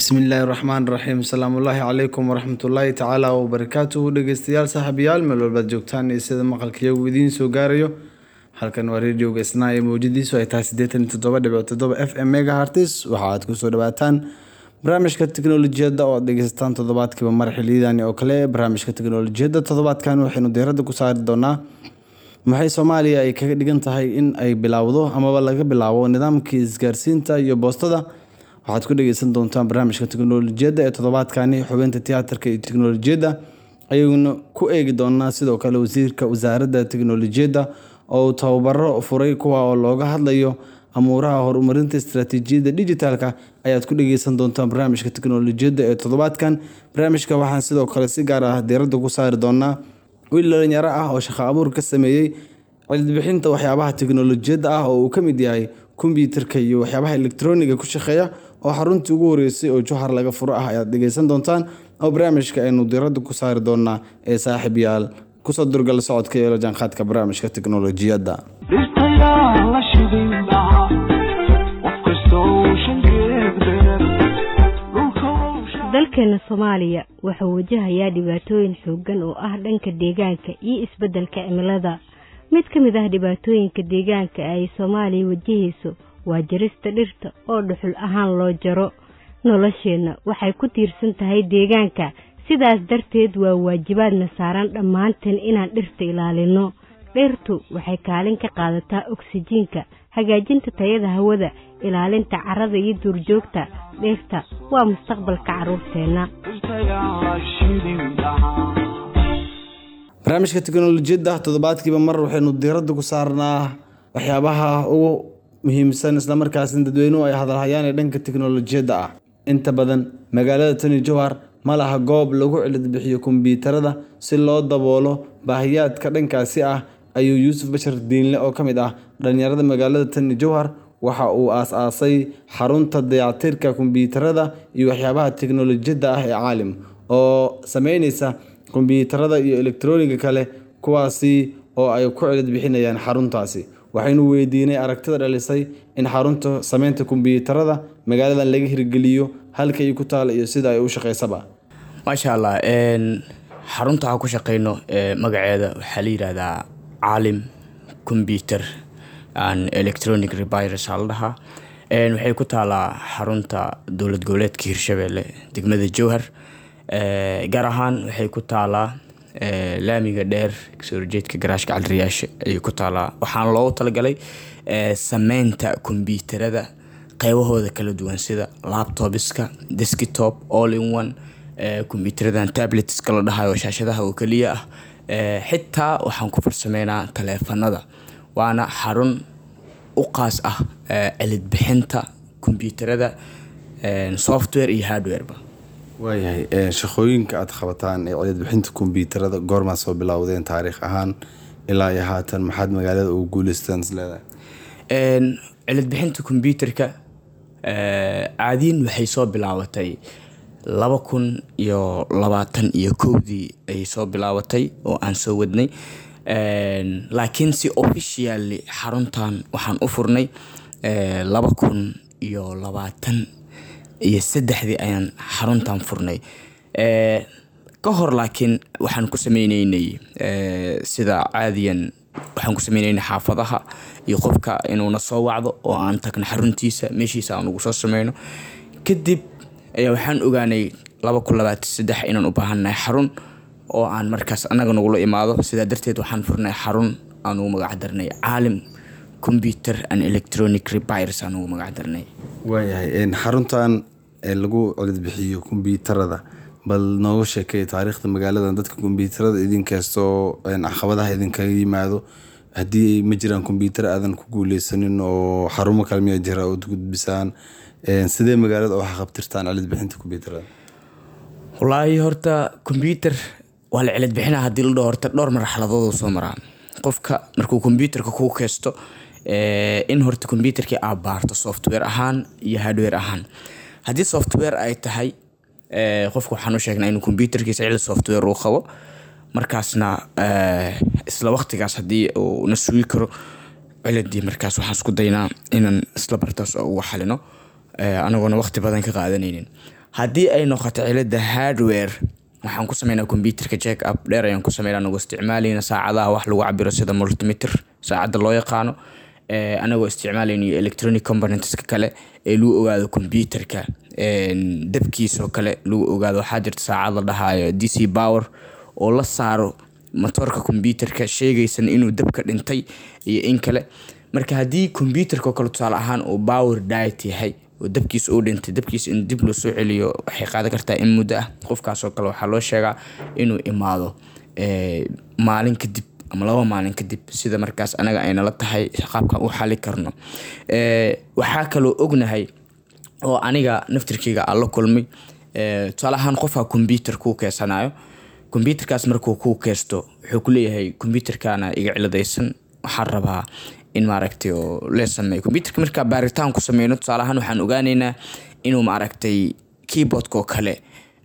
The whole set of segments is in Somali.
bismillaahi raxmaan raxiim salaamullaahi calaykum waraxmatullaahi tacaala wabarakaatuhu dhegeystayaal saaxiibayaal meel walbaad joogtaan iyo sida maqalkiyagu idiin soo gaarayo halkan waa radioga isnaa ee mawjadiisu ay tahay siddeetan iyo toddoba dhibic toddoba f m megahartis waxa aad kusoo dhawaataan barnaamijka teknolojiyadda oo aad dhegeysataan toddobaadkiiba mar xiliyadani oo kale barnaamijka teknolojiyadda toddobaadkan waxaynu diiradda ku saari doonaa maxay soomaaliya ay kaga dhigan tahay in ay bilowdo amaba laga bilaabo nidaamkii isgaarsiinta iyo boostada waxaad ku dhegeysan doontaan barnaamijka teknolojiyadda ee toddobaadkani xubeynta tiyaatarka iyo teknolojiyadda ayaguna ku eegi doonaa sidoo kale wasiirka wasaaradda teknolojiyadda oo uu tababaro furay kuwa oo looga hadlayo amuuraha horumarinta istaraatiijiyadda dijitaalka ayaad ku dhegeysan doontaan barnaamijka teknolojiyadda ee toddobaadkan barnaamijka waxaan sidoo kale si gaar ah diiradda ku saari doonaa wiil dhalinyaro ah oo shaqo abuur ka sameeyey cilidbixinta waxyaabaha teknolojiyadda ah oo uu ka mid yahay kombyuutarka iyo waxyaabaha elektroniga ku shaqeeya oo xaruntii ugu horeysay oo johar laga furo ah ayaad dhegeysan doontaan oo barnaamijka aynu diiradda ku saari doonaa ee saaxiib yaal kusoo durgal socodka iyo la jaanqaadka barnaamijka teknolojiyadda dalkeena soomaaliya wuxuu wajahayaa dhibaatooyin xooggan oo ah dhanka deegaanka iyo isbeddelka cimilada mid ka mid ah dhibaatooyinka deegaanka ay soomaaliya wajahayso waa jarista dhirta oo dhuxul ahaan loo jaro nolosheenna waxay ku tiirsan tahay deegaanka sidaas darteed waa waajibaadna saaran dhammaanteen inaan dhirta ilaalino dhirtu waxay kaalin ka qaadataa oksijiinka hagaajinta tayada hawada ilaalinta carrada iyo duurjoogta dhirta waa mustaqbalka carruurteenna barnaamijka teknolojiyadda toddobaadkiiba mar waxaynu diiradda ku saarnaa waxyaabaha ugu muhiimsan islamarkaasna dadweynuhu ay hadalhayaan ee dhanka teknolojiyadda ah inta badan magaalada tani jowhar ma laha goob lagu cilidbixiyo kombyuutarada si loo daboolo baahiyaadka dhankaasi ah ayuu yuusuf bashar diinle oo ka mid ah dhalinyarada magaalada tani jowhar waxa uu aas-aasay xarunta dayactirka kombyuutarada iyo waxyaabaha teknolojiyadda ah ee caalim oo sameyneysa kombyuutarada iyo elektroniga kale kuwaasi oo ay ku cilid bixinayaan xaruntaasi waxaynu weydiinay aragtida dhalisay in xarunta sameynta kombyuutarada magaaladan laga hirgeliyo halka ay ku taal iyo sida ay u shaqeysaba maasha allah xarunta aan ku shaqeyno magaceeda waxaa la yihahdaa caalim combyuter an electronic repires aa la dhahaa waxay ku taalaa xarunta dowlad goboleedka hirshabelle degmada jowhar gaar ahaan waxay ku taalaa laamiga dheer kasoo horjeedka garaashka caliriyaasha ayay ku taalaa waxaana loogu talagalay sameynta kombyuutarada qeybahooda kala duwan sida laptopiska desktop all in one kombyuutaradan tabletska la dhahayo shaashadaha oo keliya ah xitaa waxaan ku farsameynaa taleefanada waana xarun u qaas ah cilidbixinta kombyuutarada software iyo hardwareba waayahay shaqooyinka aada qabataan ee cilidbixinta kombyuutarada goormaa soo bilowdeen taariikh ahaan ilaa iyo haatan maxaad magaalada ugu guuleystaan isleedahay cilidbixinta kombyuutarka caadiin waxay soo bilaabatay laba kun iyo labaatan iyo kowdii ayay soo bilaabatay oo aan soo wadnay laakiin si officially xaruntan waxaan u furnay laba kun iyo labaatan iyo saddexdii ayaan xaruntan furnay ka hor laakiin waxaan ku sameyneynay sida caadiyan waxaan ku sameyneynay xaafadaha iyo qofka inuuna soo wacdo oo aan tagno xaruntiisa meeshiisa aan ugu soo sameyno kadib ayaa waxaan ogaanay laba kun labaatan saddex inaan u baahannahay xarun oo aan markaas annaga nagula imaado sidaa darteed waxaan furnay xarun aan ugu magac darnay caalim computer and electronic repires aan ugu magac darnay waayahay xaruntan lagu cilidbixiyo kombyuutarada bal nooga sheekay taariikhda magaaladan dadka kombyuutarada idinkastoo caqabadaha idinkaga yimaado haddii ma jiraan kombyuutar aadan ku guuleysanin oo xarumo kale miyaa jira ood gudbisaan sidee magaalada oo waxqabtirtaan cilidbixinta kombyuutarada wallaahi horta kombyuutar waa la cilidbixina haddii la dhaho horta dhowr marxaladood soo maraa qofka markuu kombyuutarka kuu keysto in horta kombyuutarkii aad baarto software ahaan iyo hardware ahaan haddii software ay tahay qofka waxaan u sheegnaa inuu kombyuutarkiisa cilid software uu qabo markaasna isla waqtigaas haddii uu na sugi karo ciladii markaas waxaan isku daynaa inaan isla bartaas uga xalino anagoona waqti badan ka qaadanaynin haddii ay noqoto cilada hardware waxaan ku sameynaa computerka check up dheer ayaan ku sameynaa anagoo isticmaalayna saacadaha wax lagu cabiro sida multimeter saacadda loo yaqaano anagoo isticmaalayna electronic componentska kale ee lagu ogaado computerka dabkiisoo kale lagu ogaado waxaa jirta saacad la dhahaayo d c power oo la saaro matoorka computerka sheegaysan inuu dabka dhintay iyo in kale marka haddii computerka oo kale tusaale ahaan uu power diet yahay oo dabkiisa uu dhintay dabkiisa in dib loo soo celiyo waxay qaadan kartaa in muddo ah qofkaasoo kale waxaa loo sheegaa inuu imaado maalin kadib ama laba maalin kadib sida markaas anaga aynala tahay qaabkan u xali karno waxaa kaloo ognahay oo aniga naftirkeyga aan la kulmay tusaale ahaan qofka computer kuu keesanayo computerkaas markuu kuu keesto wuxuu kuleeyahay computerkana iga ciladaysan waxaan rabaa in maaragtay oo lee sameeyo computerka markaa baaritaan ku sameyno tusaale ahaan waxaan ogaaneynaa inuu maaragtay keyboardka oo kale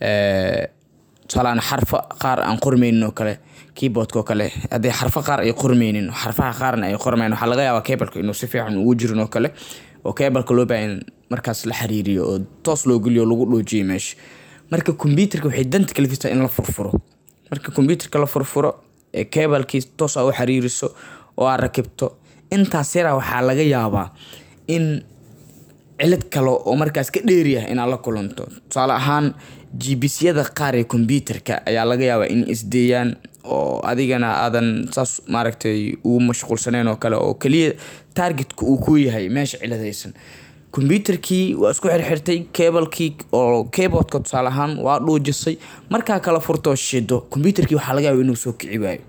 tusaaleaan xarfo qaar aan qormeynin oo kale keyboardka oo kale haddii xarfo qaar ay qormeynin xarfaha qaarna ay qormayn waxaa laga yaabaa cableka inuu si fiican ugu jirin oo kale oo cableka loo baahan markaas la xiriiriyo oo toos loo geliyo lagu dhoojiyo meesha marka computerka waxay danta kalifisa in la furfuro marka computerka la furfuro ee cablekii toos aa u xiriiriso oo aad rakibto intaas yaraa waxaa laga yaabaa in cilad kale oo markaas ka dheeriyah inaad la kulanto tusaale ahaan gbisyada qaar ee computerka ayaa laga yaabaa in isdeeyaan oo adigana aadan saas maaragtay ugu mashquulsaneyn oo kale oo keliya targetka uu ku yahay meesha ciladaysan computerkii waa isku xirxirtay cablekii oo keyboardka tusaale ahaan waa dhuujisay markaa kala furtoo shido computerkii waxaa laga yaaba inuu soo kici waayo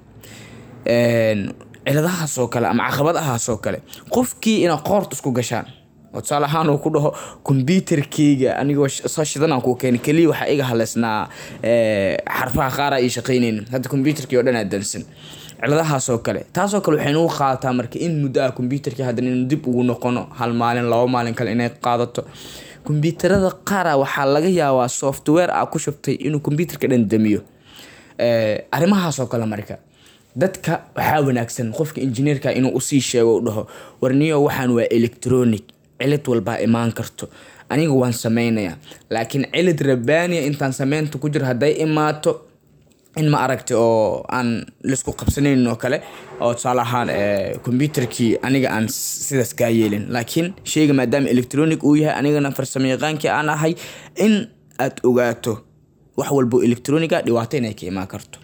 ciladahaas oo kale ama caqabadahaas oo kale qofkii inaa qoorta isku gashaan oo tusaale ahaan uu ku dhaho computerkeyga anigoo soo shidanaan kuu keenay keliya waxaa iga haleysnaa xarfaha qaara ii shaqeyneynin hadda computerkii oo dhan aa dansan ciladahaas oo kale taasoo kale waxay nagu qaadataa marka in muddo ah computerkii haddana inuu dib ugu noqono hal maalin laba maalin kale inay qaadato computerada qaara waxaa laga yaabaa software a ku shubtay inuu computerka dhan damiyo arrimahaas oo kale marka dadka waxaa wanaagsan qofka injineerka inuu usii sheego u dhaho warniyo waxaan waa electronic cilad walbaa imaan karto aniga waan sameynaya laakiin cilad rabaaniya intaan sameynta ku jiro hadday imaato in ma aragtay oo aan laisku qabsanaynin oo kale oo tusaale ahaan computerkii aniga aan sidaas kaa yeelin laakiin sheyga maadaama electronic uu yahay anigana farsamo yaqaankii aan ahay in aad ogaato wax walbo electroniga dhibaato inay ka imaan karto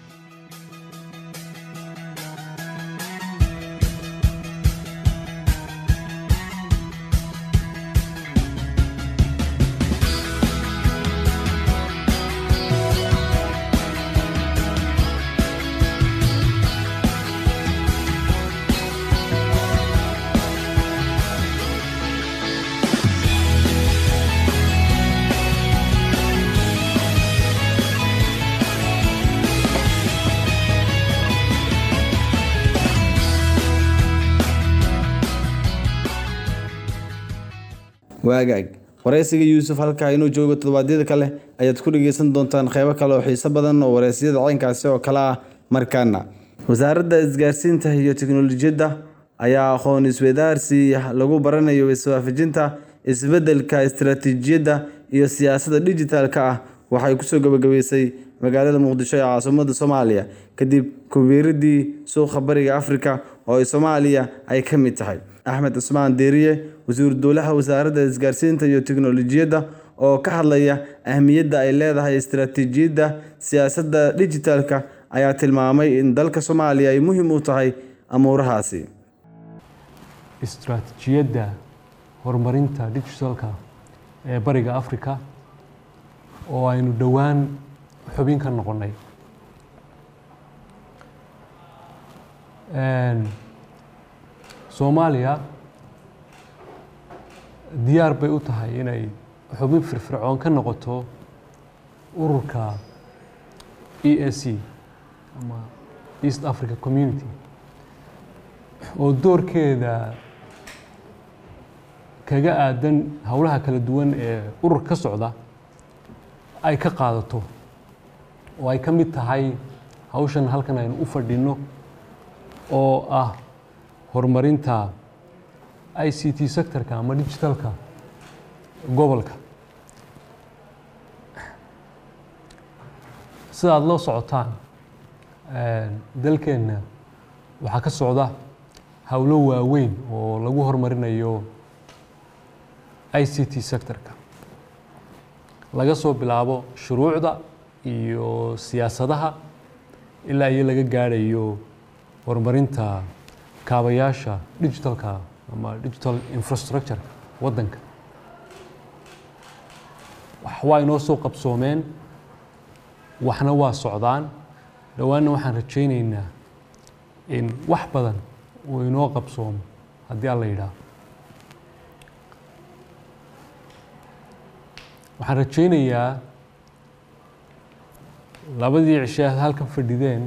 waagaag wareysiga yuusuf halkaa inuu joogo toddobaadyada kale ayaad ku dhegeysan doontaan qeybo kale oo xiiso badan oo wareysiyada caynkaasi oo kale ah markaana wasaaradda isgaarsiinta iyo teknolojiyadda ayaa aqoon isweydaarsi lagu baranayo iswaafajinta isbeddelka istaraatiijiyadda iyo siyaasadda dhijitaalka ah waxay kusoo gabagabeysay magaalada muqdisho ee caasimada soomaaliya kadib kubiiradii suuqa bariga afrika oo ay soomaaliya ay ka mid tahay axmed cusmaan deeriye wasiiru dowlaha wasaaradda isgaarsiinta iyo teknolojiyadda oo ka hadlaya ahmiyadda ay leedahay istaraatiijiyadda siyaasadda dhijitaalka ayaa tilmaamay in dalka soomaaliya ay muhiim u tahay amuurahaasi istaraatiijiyadda horumarinta digitalka ee bariga africa oo aynu dhowaan xubin ka noqonnay soomaaliya diyaar bay u tahay inay xubin firfircoon ka noqoto ururka e a c ama east africa community oo doorkeeda kaga aadan howlaha kala duwan ee urur ka socda ay ka qaadato oo ay ka mid tahay hawshan halkan aynu u fadhino oo ah horumarinta i c t sectorka ama digitalka gobolka sidaad loo socotaan dalkeenna waxaa ka socda howlo waaweyn oo lagu horumarinayo i c t sectorka laga soo bilaabo shuruucda iyo siyaasadaha ilaa iyo laga gaadhayo horumarinta kaabayaasha digitalka ama digital infrastructure waddanka wax waa inoo soo qabsoomeen waxna waa socdaan dhowaanna waxaan rajaynaynaa in wax badan uu inoo qabsoomo haddii alla yidhaaho waxaan rajaynayaa labadii cishe aad halkan fadhideen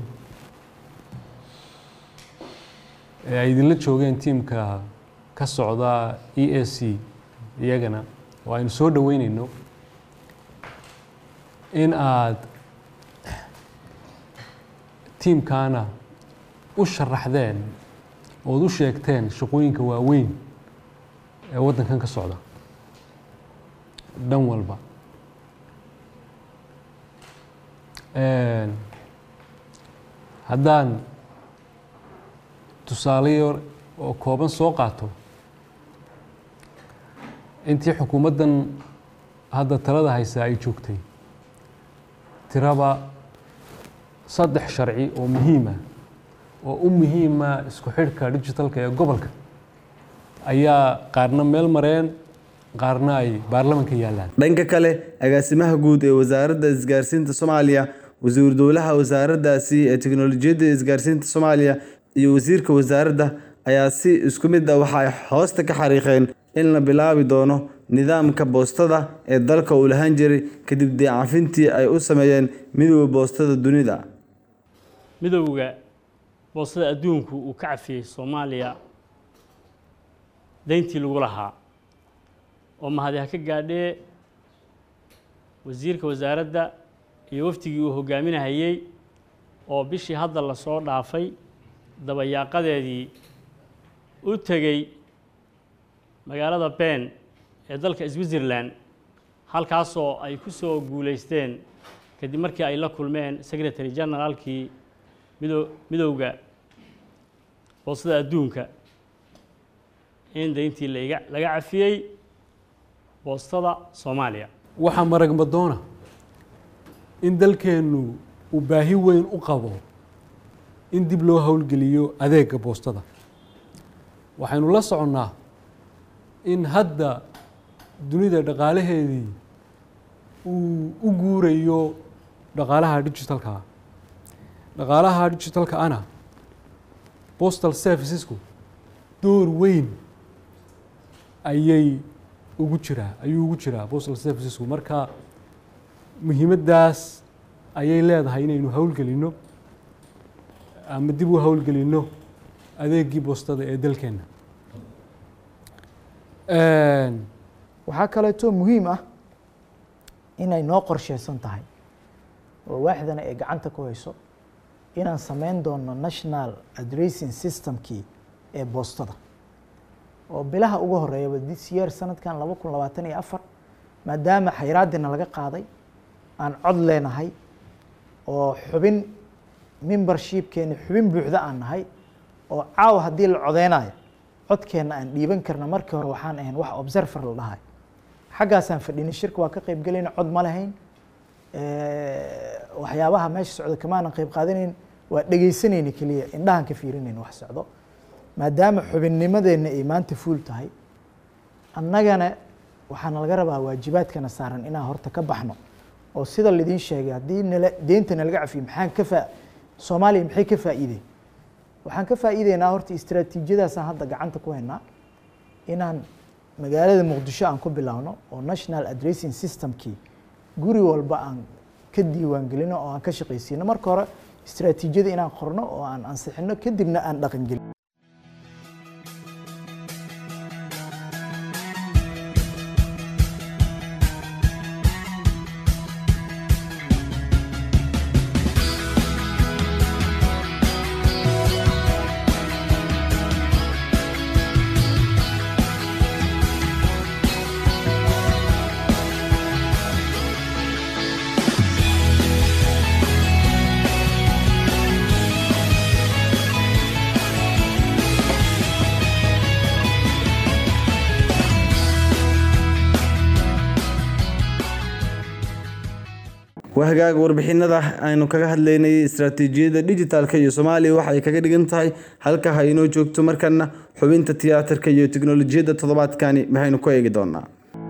ee ay idinla joogeen tiimka ka socda e a c iyagana oo aynu soo dhoweyneyno in aad tiimkaana u sharaxdeen ood u sheegteen shaqooyinka waaweyn ee waddankan ka socda dhan walba haddaan tusaale yar oo kooban soo qaato intii xukuumaddan hadda talada haysaa ay joogtay tiraba saddex sharci oo muhiima oo u muhiima isku xidhka digitalka ee gobolka ayaa qaarna meel mareen qaarna ay baarlamanka yaallaan dhanka kale agaasimaha guud ee wasaaradda isgaarsiinta soomaaliya wasiiru dowlaha wasaaraddaasi ee teknolojiyadda isgaarsiinta soomaaliya iyo wasiirka wasaaradda ayaa si isku mid ah waxa ay hoosta ka xariiqeen in la bilaabi doono nidaamka boostada ee dalka uu lahaan jiray kadib deecafintii ay u sameeyeen midowda boostada dunida midowga boostada adduunku uu ka cafiyey soomaaliya dayntii lagu lahaa oo mahadi ha ka gaadhee wasiirka wasaaradda iyo waftigii uu hogaaminahayey oo bishii hadda lasoo dhaafay dabayaaqadeedii u tegey magaalada ben ee dalka switzerland halkaasoo ay ku soo guulaysteen kadib markii ay la kulmeen secretary generaalkii mido midowga boostada adduunka in dayntii laga laga cafiyey boostada soomaaliya waxaa marag madoona in dalkeennu uu baahi weyn u qabo in dib loo howlgeliyo adeega boostada waxaynu la soconnaa in hadda dunida dhaqaalaheedii uu u guurayo dhaqaalaha digitalka dhaqaalaha digitalka ana postal servicesku door weyn ayay ugu jiraa ayuu ugu jiraa postal servicesku marka muhiimaddaas ayay leedahay inaynu howlgelinno ama dib u howlgelinno adeegii boostada ee dalkeenna waxaa kaleeto muhiim ah inay noo qorsheysan tahay oo waaxdana ay gacanta ku hayso inaan sameyn doono national addressing systemkii ee boostada oo bilaha ugu horeeyaba this year sanadkan laba kun labaatan iyo afar maadaama xayraadina laga qaaday aan cod leenahay oo xubin membershipkeeni xubin buuxda aan nahay oo caawa haddii la codeynayo codkeenna aan dhiiban karna markii hore waxaan ahayn wax observer la dhahay xaggaasaan fadhinay shirka waa ka qayb gelayna cod ma lahayn waxyaabaha meesha socda kamaanan qayb qaadanayn waa dhegeysanayna keliya indhahan ka fiirinayn wax socdo maadaama xubinnimadeenna ay maanta fuul tahay annagana waxaana laga rabaa waajibaadkana saaran inaan horta ka baxno oo sida laidin sheegay haddii nala deynta nalaga cafiyo maxaan ka faa soomaaliya maxay ka faa'iideen waxaan ka faa'iideynaa horta istraatiijiyadaasaan hadda gacanta ku haynaa inaan magaalada muqdisho aan ku bilaawno oo national addressing systemkii guri walba aan ka diiwaan gelino oo aan ka shaqaysiino marka hore istraatiijiyada inaan qorno oo aan ansixino kadibna aan dhaqan gelin waa hagaaga warbixinada aynu kaga hadlaynay istaraatiijiyadda dhijitaalka iyo soomaaliya waxa ay kaga dhigan tahay halka ha inoo joogto markana xubinta tiyaatarka iyo tiknolojiyadda toddobaadkani maxaynu ku eegi doonaa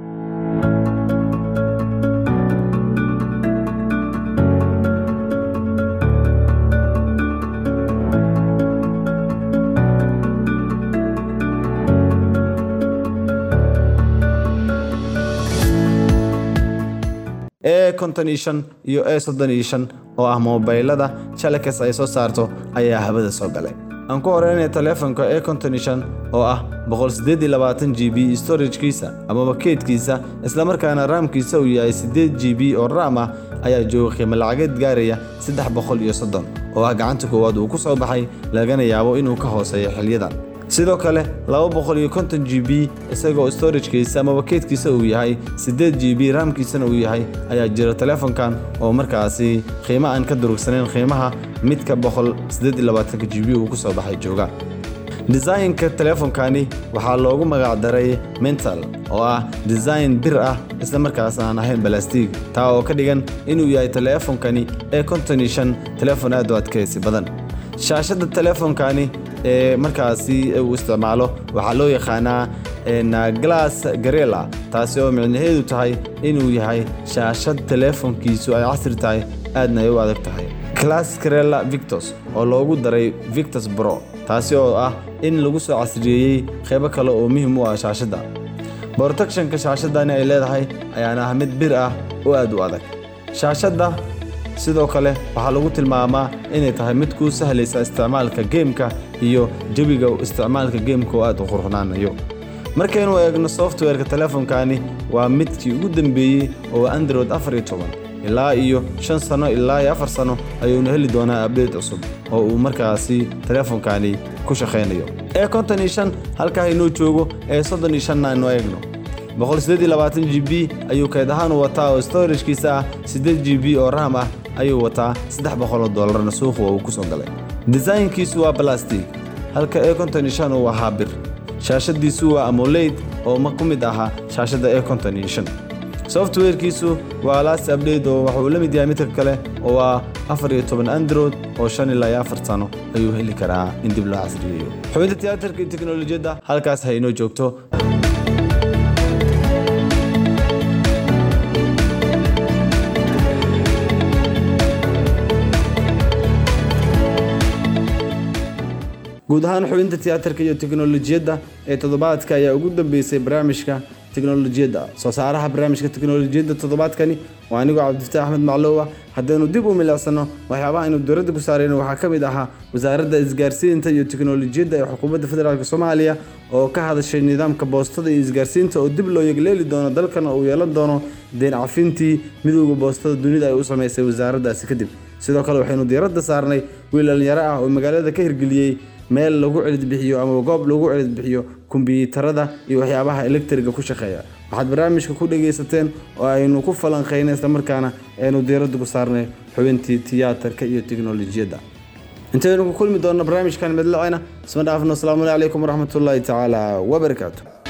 e konton iyo shan iyo e soddon iyo shan oo ah moobaylada jalakas ay soo saarto ayaa habada soo galay aan ku horeynaya taleefonka e konton iyo shan oo ah boqol siddeed iyo labaatan g b storagkiisa amaba keydkiisa islamarkaana raamkiisa uu yahay siddeed g b oo raam ah ayaa jooga qiimo lacageed gaaraya saddex boqol iyo soddon oo ah gacanta koowaad uu ku soo baxay lagana yaabo inuu ka hooseeyo xilyadan sidoo kale laba boqol iyo konton g b isagoo storagkiisa amaba keydkiisa uu yahay siddeed g b raamkiisana uu yahay ayaa jira taleefonkan oo markaasi qiimo aan ka durugsanayn qiimaha midka boqol siddeed iyo labaatanka g b uu ku soo baxay jooga desaynka taleefonkani waxaa loogu magacdaray mental oo ah design bir ah isla markaas aan ahayn balastig taa oo ka dhigan inuu yahay taleefonkani ee konton iyo shan taleefon aad u adkaysi badan shaashadda taleefonkani ee markaasi uu isticmaalo waxaa loo yaqaanaa glass garela taasi oo micnaheedu tahay inuu yahay shaashad taleefonkiisu ay casri tahay aadna ay u adag tahay glass garela victos oo loogu daray victos bro taasi oo ah in lagu soo casriyeeyey qaybo kale oo muhiim u ah shaashadda protectionka shaashadani ay leedahay ayaana ah mid bir ah oo aad u adag shaashadda sidoo kale waxaa lagu tilmaamaa inay tahay mid kuu sahlaysa isticmaalka geemka iyo jawiga isticmaalka geemka oo aad u qurxunaanayo markaynu eegno softwareka taleefonkani waa midkii ugu dambeeyey oo android afar iyo toban ilaa iyo shan sano ilaa iyo afar sano ayuunu heli doonaa abdate cusub oo uu markaasi taleefonkani ku shaqaynayo ee konton iyo shan halkaa inuu joogo ee soddon iyo shanna aynu eegno boqol siddeed iyo labaatan g b ayuu kayd ahaan u wataa oo storagkiisa ah siddeed g b oo raam ah ayuu wataa saddex boqoloo doolarna suuqa uu ku soo galay desaynkiisu waa balastig halka e konton iyo shan uu ahaa bir shaashadiisu waa amoleyd oo ma ku mid ahaa shaashadda e konton iyo shan softwarekiisu waa last update oo waxuu la mid yahay midka kale oo waa afar iyo toban android oo shan ilaa iyo afar sano ayuu heli karaa in dib loo casriyeeyo xubinta tiyaatarka iyo teknolojiyadda halkaas ha inoo joogto guud ahaan xubinta tiyaatarka iyo teknolojiyadda ee toddobaadka ayaa ugu dambeysay barnaamijka teknolojiyadda soo saaraha barnaamijka teknolojiyadda toddobaadkani waa anigoo cabdifataax axmed maclowa haddaynu dib u milicsano waxyaabaha aynu dowladda ku saarayno waxaa ka mid ahaa wasaaradda isgaarsiinta iyo teknolojiyadda ee xukuumadda federaalk soomaaliya oo ka hadashay nidaamka boostada iyo isgaarsiinta oo dib loo yegleeli doono dalkan oo uu yeelan doono deen cafintii midowda boostada dunida ay u sameysay wasaaraddaasi kadib sidoo kale waxaynu diiradda saarnay wiil dhalinyaro ah oo magaalada ka hirgeliyey meel lagu celidbixiyo ama goob lagu celidbixiyo kumbiyuutarada iyo waxyaabaha elektriga ku shaqeeya waxaad barnaamijka ku dhagaysateen oo aynu ku falanqaynay islamarkaana aynu diiradda ku saarnay xubintii tiyaatarka iyo teknolojiyadda intaynu ku kulmi doonno barnaamijkan midlacena isma dhaafno asalaamu calaykum waraxmatullaahi tacaala wabarakaatu